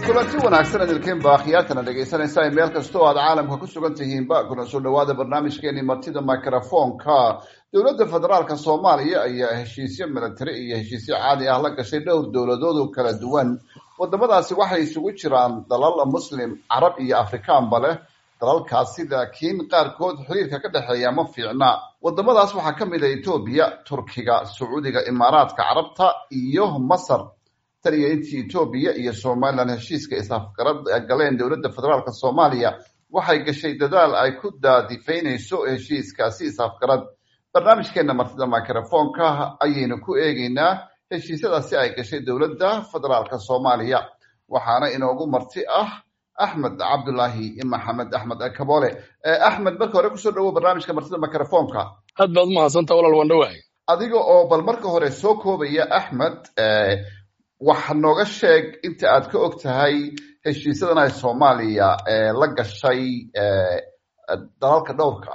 kulanti wanaagsan idilkeenba akhyaartana dhegaysanaysa ay meel kasta oo aad caalamka ku sugan tihiinba kuna soo dhawaada barnaamijkeeni martida microfonka dowladda federaalka soomaaliya ayaa heshiisyo milatari iyo heshiisyo caadi ah la gashay dhowr dowladood oo kala duwan wadamadaasi waxay isugu jiraan dalal muslim carab iyo afrikaanba leh dalalkaasi laakiin qaarkood xiriirka ka dhexeeya ma fiicna wadamadaas waxaa ka mid a etoobiya turkiga sacuudiga imaaraadka carabta iyo masar tan iyo intii etoobiya iyo somalilan heshiiska is-afgarad galeen dowladda federaalka soomaaliya waxay gashay dadaal ay ku daadifaynayso heshiiskaasi is-afgarad barnaamijkeena martida microfonka ayaynu ku eegeynaa heshiisyadaasi ay gashay dowladda federaalka soomaaliya waxaana inoogu marti ah axmed cabdulaahi maxamed axmed kaboole axmed marka hore kusoo dhawo barnaamijka martida microfonka aad baad umahadsanta walaal waan dhawahay adiga oo bal marka hore soo koobaya axmed waxa nooga sheeg inta aad ka og tahay heshiisyadan ay soomaaliya la gashay dalalka dhowrka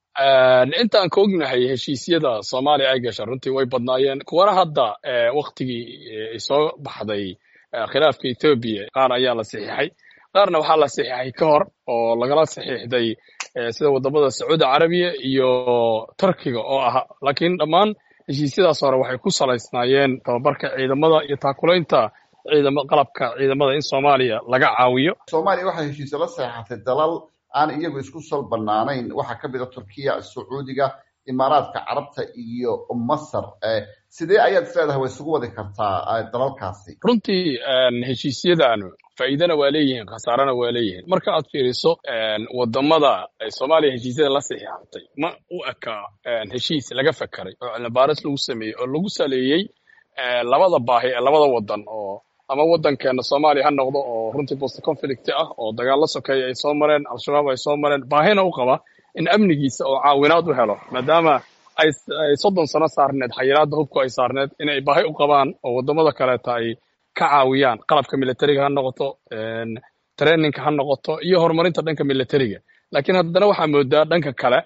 ah intaan ka ognahay heshiisyada soomaaliya ay gasha runtii way badnaayeen kuwana hadda waktigii soo baxday khilaafka etoobiya qaar ayaa la saxiixay qaarna waxaa la saxiixay ka hor oo lagala saxiixday sida wadamada sacuudi carabiya iyo turkiga oo ah laakiin dhammaan heshiisyadaas hore waxay ku salaysnaayeen tababarka ciidamada iyo taakulaynta ciidama qalabka ciidamada in soomaaliya laga caawiyo soomaaliya waxay heshiisyo la saxeexatay dalal aan iyagu isku sal banaanayn waxaa ka mid a turkiya sacuudiga imaaraadka carabta iyo masar sidee ayaad is leedahay way isugu wadi kartaa dalalkaasi runtii heshiisyadaanu faa'iidana waa leeyihiin khasaarana waa leeyihiin marka aad fiiriso wadamada soomaaliya heshiisyada la saxiixatay ma u eka heshiis laga fakaray oo cilmibaaris lagu sameeyey oo lagu saleeyey labada baahi ee labada wadan oo ama wadankeena soomaaliya ha noqdo oo runtii post conflict ah oo dagaalo sokeeya ay soo mareen al-shabaab ay soo mareen baahina u qaba in amnigiisa oo caawinaad u helo maadaama ay soddon sano saarneed xayiraadda hubku ay saarneed inay baahi u qabaan oo waddamada kaleeta ay ka caawiyaan qalabka militariga ha noqoto traininka ha noqoto iyo horumarinta dhanka militariga laakiin haddana waxaa moodaa dhanka kale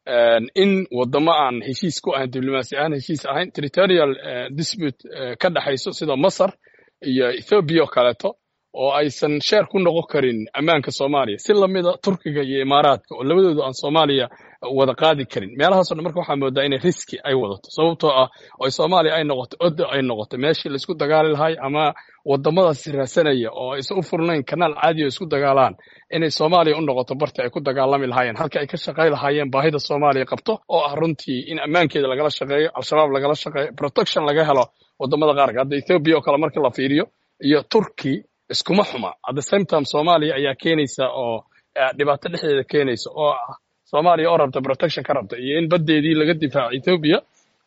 in waddamo aan heshiis ku ahayn diblomaasi ahaan heshiis ahayn territorial dispute ka dhexayso sida masar iyo ethoobiya oo kaleeto oo aysan sheer ku noqon karin ammaanka soomaaliya si lamida turkiga iyo imaaraadka oo labadooda aan soomaaliya wada qaadi karin meelahaaso dhan marka waxaa moodaa inay riski ay wadato sababtoo ah oo soomaaliya ay noqoto odo ay noqoto meeshii laisku dagaali lahay ama wadamadaas raasanaya oo aysan u furnayn kanaal caadi oo isku dagaalaan inay soomaaliya u noqoto barti ay ku dagaalami lahaayeen halka ay ka shaqay lahaayeen baahida soomaaliya qabto oo ah runtii in ammaankeeda lagala shaqeeyo al-shabaab lagala shaqeeyo protection laga helo wadamada qaarka hadda ethoobiya oo kale marka la fiiriyo iyo turkey iskuma xuma at the same time soomaaliya ayaa keenaysa oo dhibaato dhexdeeda keenaysa oo ah soomaaliya oo rabta protection ka rabta iyo in baddeedii laga difaaco ethoobiya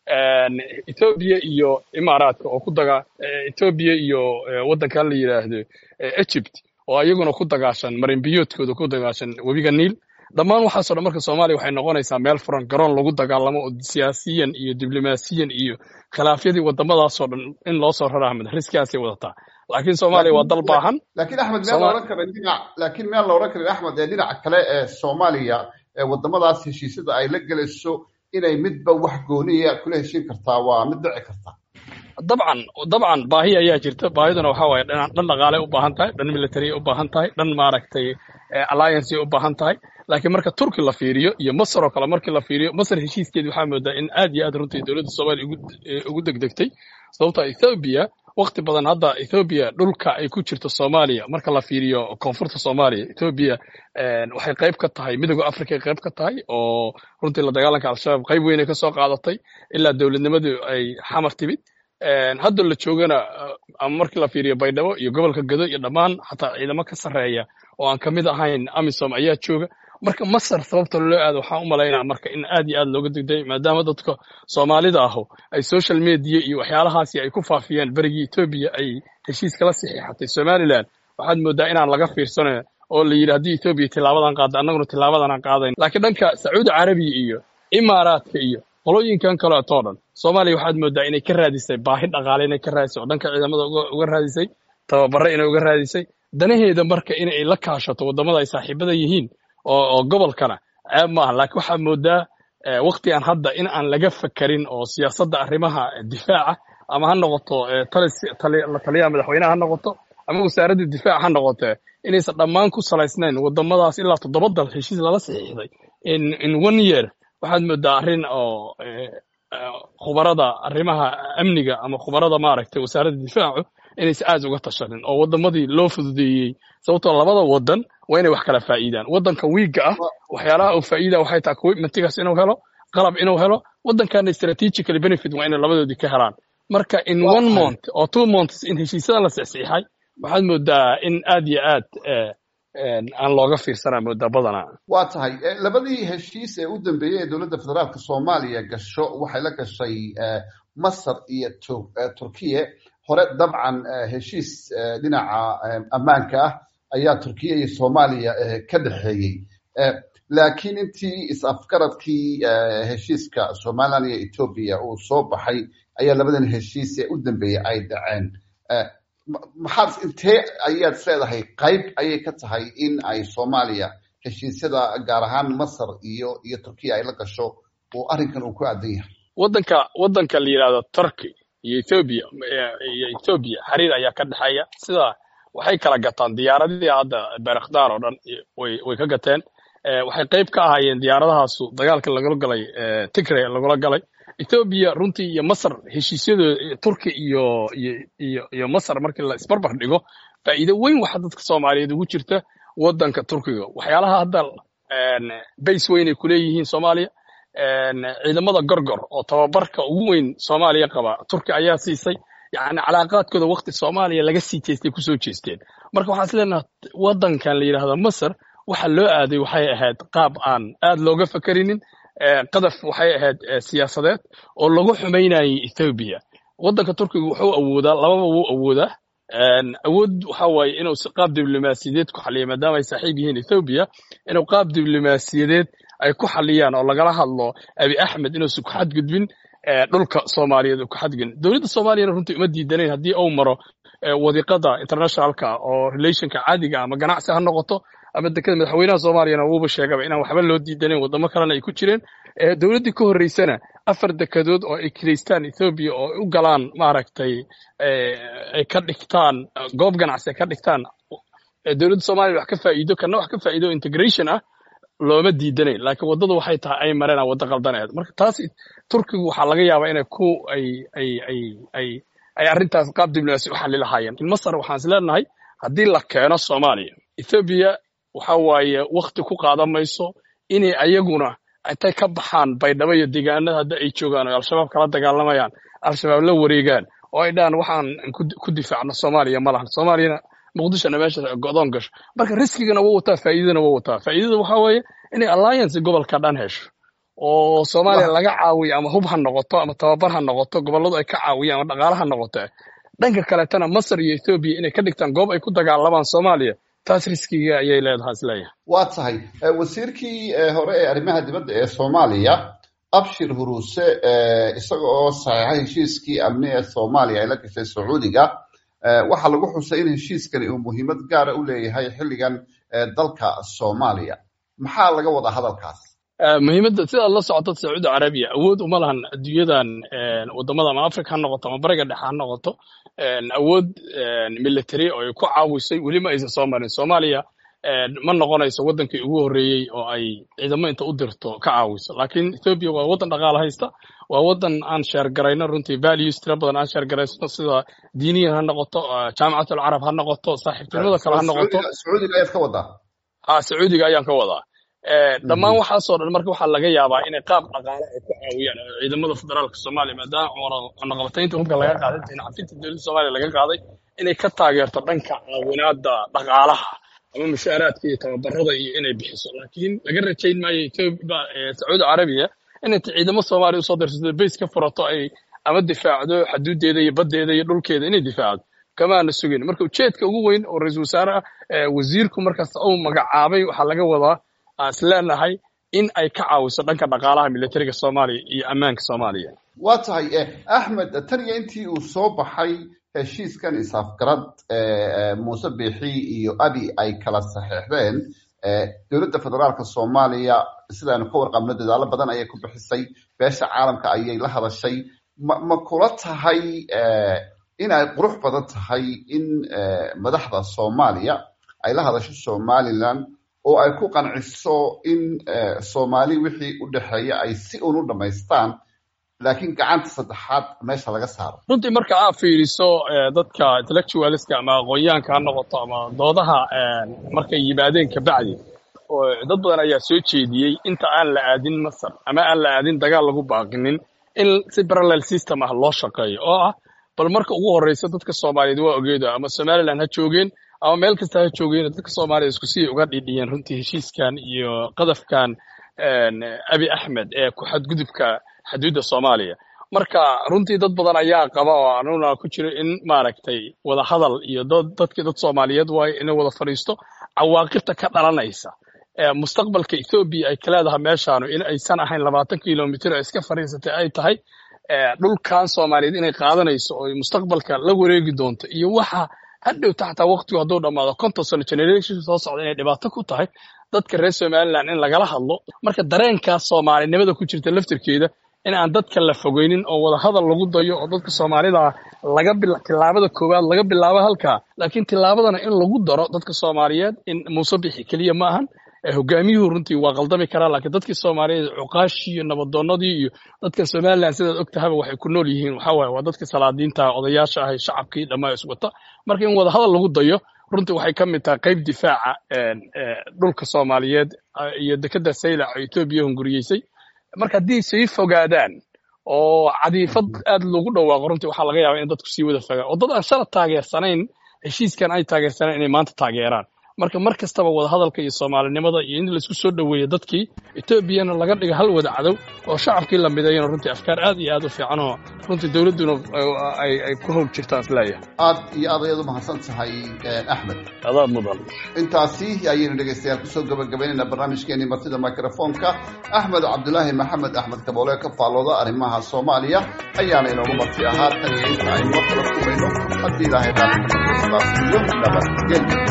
ethoobiya iyo imaaraadka oo ku daga ethoobiya iyo waddankan la yidhaahdo egypt oo iyaguna ku dagaashan marinbiyoodkooda ku dagaashan webiga niil dhammaan waxaasoo dhan marka soomaaliya waxay noqonaysaa meel furan garoon lagu dagaalamo oo siyaasiyan iyo diblomaasiyan iyo khilaafyadii wadamadaasoo dhan in loo soo rara ahmed riskigaasay wadataa laakiin soomaaliya waa dal baahan laakiin axmed meel la odhan karin dhinac laakiin meel la odhan karin axmed ee dhinaca kale ee soomaaliya ee wadamadaas heshiisyada ay la gelayso inay midba wax gooniya kula heshiin kartaa waa mid dhici karta dabcan dabcan baahi ayaa jirta baahiduna waxa waaye dhan dhan dhaqaaley u baahan tahay dhan military u baahan tahay dhan maaragtay alliance u baahan tahay laakiin marka turki la fiiriyo iyo masar oo kale markii la fiiriyo masar heshiiskeedi waxaa moodaa in aad iyo aad runtii dowladda soomaaliya ugu degdegtay sababtoo ethoobiya wakti badan hadda ethoobiya dhulka ay ku jirto soomaaliya marka la fiiriyo koonfurta soomaaliya ethoobiya waxay qayb ka tahay midooda africa ay qayb ka tahay oo runtii la dagaalanka al-shabaab qayb weyn ay ka soo qaadatay ilaa dowladnimadu ay xamar timid hadda la joogana ama markii la fiiriyo baydhabo iyo gobolka gado iyo dhammaan xataa ciidamo ka sarreeya oo aan ka mid ahayn amisom ayaa jooga marka masar sababta loo aado waxaan u malaynaa marka in aad iyo aad looga degday maadaama dadka soomaalida ahu ay social media iyo waxyaalahaasi ay ku faafiyeen berigii etoobiya ay heshiis kala saxiixatay somalilan waxaad moodaa inaan laga fiirsanayo oo la yidhi haddii etoobiya tilaabadan qaada annaguna tilaabadan aan qaadayn laakiin dhanka sacuudi carabiya iyo imaaraadka iyo qolooyinkan kaleetoo dhan soomaaliya waxaad moodaa inay ka raadisay baahi dhaqaale inay ka raadisay oo dhanka ciidamada uga raadisay tababare inay uga raadisay danaheeda marka inay la kaashato waddamada ay saaxiibada yihiin oo gobolkana ceeb maaha laakiin waxaa moodaa waktigan hadda in aan laga fakarin oo siyaasadda arrimaha difaaca ama ha noqoto la taliyaha madaxweyneha ha noqoto ama wasaaradda difaac ha noqotee inaysan dhammaan ku salaysnayn wadamadaas ilaa toddoba dal heshiis lala saxiixday in in one year waxaad moodaa arrin oo khubarada arrimaha amniga ama khubarada maaragtay wasaaradda difaacu inaysan aad uga tashanin oo wadamadii loo fududeeyey sababtoo labada wadan waa inay wax kala faa'iidaan wadanka wiigga ah waxyaalaha uu faa'iida waxay tahay commitmentigaas inuu helo qalab inuu helo wadankana strategically benefit waa inay labadoodii ka helaan marka in one month oo two months in heshiisyadan la saxiixay waxaad moodaa in aad iyo aad aan looga fiirsanaa moodaa badanaa waa tahay labadii heshiis ee u dambeeyey ee dowladda federaalka soomaaliya gasho waxay la gashay masar iyo turkiye hore dabcan heshiis dhinaca ammaanka ah ayaa turkiya iyo soomaaliya ka dhexeeyey laakiin intii is-afgaradkii heshiiska somalilan iyo etoobiya uu soo baxay ayaa labadan heshiis ee u dambeeyey ay dhaceen maxaad intee ayaad isleedahay qayb ayay ka tahay in ay soomaaliya heshiisyada gaar ahaan masar iyo iyo turkiya ay la gasho oo arrinkan uu ku aadan yahay wadanka wadanka la yidhahdo turkey iyo ethoobia iyo ethoobia xiriir ayaa ka dhexeeya sida waxay kala gataan diyaaradihii hadda berakhdar oo dhan way way ka gateen waxay qayb ka ahaayeen diyaaradahaasu dagaalka lagula galay tigray lagula galay ethoobia runtii iyo masar heshiisyadooda turki iyo iyo iyo iyo masar markii la isbarbar dhigo faa'iido weyn waxa dadka soomaaliyeed ugu jirta wadanka turkiga waxyaalaha hadda base weyn ay kuleeyihiin soomaaliya ciidamada gorgor oo tababarka ugu weyn soomaaliya qaba turki ayaa siisay yani calaaqaadkooda wakti soomaaliya laga sii jeestay kusoo jeesteen marka waxaan isleenaha wadankan la yidhahdo masar waxa loo aaday waxay ahayd qaab aan aad looga fakerinin qadaf waxay ahayd siyaasadeed oo lagu xumaynayay ethoobiya wadanka turkiga wuxuu awoodaa lababa wuu awoodaa awood waxa waaye inuu si qaab diblomaasiyadeed ku xaliyo maadaama ay saaxiib yihiin ethoobiya inuu qaab diblomaasiyadeed ay ku xaliyaan oo lagala hadlo abi axmed inuusan ku xadgudbin dhulka soomaaliyeed uu ku xadgudbin dowladda soomaaliyana runtii uma diidanayn haddii uu maro wadiiqada internationalka oo relationka caadiga ama ganacsi ha noqoto ama dekada madaxweynaha soomaaliyana wuuba sheegaba inaan waxba loo diidanayn wadamo kalena ay ku jireen dowladdii ka horreysana afar dekadood oo ay kilaystaan ethoobiya oo u galaan maaragtay ay ka dhigtaan goob ganacsi ay ka dhigtaan dowladda soomaliya wax ka faa'iido kana wax ka faa'iido integration ah looma diidanayn laakiin waddadu waxay tahay ay mareen waddo qaldaneed marka taas turkigu waxaa laga yaabaa inay ku ay ay ay ay ay arrintaas qaab diblomaasi u xalli lahaayeen masar waxaan is leenahay haddii la keeno soomaaliya ethoobiya waxa waaye wakti ku qaadan mayso inay ayaguna intay ka baxaan baydhabo iyo deegaanada hadda ay joogaan oo al-shabaab kala dagaalamayaan al-shabaab la wareegaan oo ay dhahaan waxaan ku difaacno soomaaliya ma lahan soomaaliyana muqdishona meesha go'doon gasho marka riskigana wuu wataa faa'iidadana wuu wataa faa'iidada waxaa weeye inay alliance gobolka dhan hesho oo soomaaliya laga caawiyo ama hub ha noqoto ama tababar ha noqoto gobolladu ay ka caawiyaan ama dhaqaale ha noqoto dhanka kaletana masar iyo ethoobiya inay ka dhigtaan goob ay ku dagaalamaan soomaaliya taas riskiga ayay leedahay isleeyahay waa tahay wasiirkii hore ee arrimaha dibadda ee soomaaliya abshir huruuse isaga oo saxiixa heshiiskii amni ee soomaaliya ay la gashay sacuudiga waxaa lagu xusay in heshiiskani uu muhiimad gaara u leeyahay xilligan dalka soomaaliya maxaa laga wadaa hadalkaas muhiimadda sidaad la socoto sacuudi carabiya awood uma lahan adduunyadan waddamada ama africa ha noqoto ama bariga dhexe ha noqoto awood military oo ay ku caawisay weli ma aysan soo marin soomaaliya ma noqonayso waddankii ugu horreeyey oo ay ciidamo inta u dirto ka caawiso laakiin ethoobia waa waddan dhaqaale haysta waa waddan aan sheergarayno runtii values tira badan aan sheergaraysno sida diiniyan ha noqoto jaamicatul carab ha noqoto saaxiibtinimada kale ha noqoto sacuudiga ayaad ka wadaa ha sacuudiga ayaan ka wadaa dhammaan waxaasoo dhan marka waxaa laga yaabaa inay qaab dhaqaale ay ku caawiyaan ciidamada federaalka soomaaliya maadaama cunaqabataynta hubka laga qaaday cafinta dowladda soomaaliya laga qaaday inay ka taageerto dhanka caawinaada dhaqaalaha ama mushaaraadka iyo tababarada iyo inay bixiso laakiin laga rajayn maayo etoobiya sacuudi carabiya inay ciidamo soomaaliya usoo dirsato bays ka furato ay ama difaacdo xaduudeeda iyo baddeeda iyo dhulkeeda inay difaacdo kamaana sugin marka ujeedka ugu weyn oo ra-iisul wasaaraha wasiirku markaas uu magacaabay waxaa laga wadaa aan is leenahay in ay ka caawiso dhanka dhaqaalaha militariga soomaaliya iyo ammaanka soomaaliya waa tahay axmed tan iyo intii uu soo baxay heshiiskan isaafgarad muuse biixi iyo abi ay kala saxeexdeen dowladda federaalka soomaaliya sidaanu ka warqabno dadaalo badan ayay ku bixisay beesha caalamka ayay la hadashay ma ma kula tahay in ay qurux badan tahay in madaxda soomaaliya ay la hadasho somalilan oo ay ku qanciso in soomaali wixii u dhexeeya ay si un u dhammaystaan laakiin gacanta saddexaad meesha laga saaro runtii marka aad fiiriso dadka intellectualiska ama aqoonyahanka ha noqoto ama doodaha markay yimaadeen kabacdi oo dad badan ayaa soo jeediyey inta aan la aadin masar ama aan la aadin dagaal lagu baaqinin in si parallel system ah loo shaqeeyo oo ah bal marka ugu horreysa dadka soomaaliyeed waa ogeedo ama somaliland ha joogeen ama meel kasta ha joogeen dadka soomaaliyed isku sii uga dhidhiyeen runtii heshiiskan iyo qadafkan abi axmed ee ku xadgudubka xuduudda soomaaliya marka runtii dad badan ayaa qaba oo anuna ku jiro in maaragtay wada hadal iyo dadkii dad soomaaliyeed waayo inay wada fadhiisto cawaaqibta ka dhalanaysa mustaqbalka ethoobiya ay ka leedahay meeshaanu in aysan ahayn labaatan kilomitr oo iska fadhiisatay ay tahay dhulkan soomaaliyeed inay qaadanayso oo mustaqbalka la wareegi doonto iyo waxa hadhowta xataa waqtigu hadduu dhammaado konton sano generation soo socda inay dhibaato ku tahay dadka reer somaliland in lagala hadlo marka dareenkaas soomaalinimada ku jirta laftirkeeda in aan dadka la fogeynin oo wada hadal lagu dayo oo dadka soomaalida laga tilaabada koowaad laga bilaabo halkaa laakiin tilaabadana in lagu daro dadka soomaaliyeed in muuse bixi keliya ma ahan hogaamiyuhu runtii waa qaldami karaa laakiin dadkii soomaaliyeed cuqaashii iyo nabadoonnadii iyo dadka somaliland sidaad og tahaba waxay ku nool yihiin waxaa waaye waa dadkii salaadiinta odayaasha ahay shacabkii dhammaa iswata marka in wada hadal lagu dayo runtii waxay ka mid tahay qayb difaaca dhulka soomaaliyeed iyo dekedda saylac oo etoobiya hunguriyeysay marka haddii sii fogaadaan oo cadiifad aad loogu dhawaaqo runtii waxaa laga yaabaa in dadku sii wada fogaan oo dad aan shala taageersanayn heshiiskan ay taageersanayn inay maanta taageeraan marka mar kastaba wada hadalka iyo soomaalinimada iyo in laisku soo dhoweeyo dadkii etoobiyana laga dhigo hal wada cadow oo shacabkii la midayana runtii afkaar aad iyo aad u fiican oo runtii dowladduna ay ku howl jirtaan isleeyahay aad iyo aad ayaad u mahadsan tahay axmed adaa mudan intaasi ayaynu dhegaystayaal kusoo gabagabaynayna barnaamijkeenii martida microfonka axmed cabdulaahi maxamed axmed kaboole ka faallooda arrimaha soomaaliya ayaana inoogu marti ahaa tan iyo inta aynu mar kala kumayno haddii ilaahay raalli iyo nabadgelyo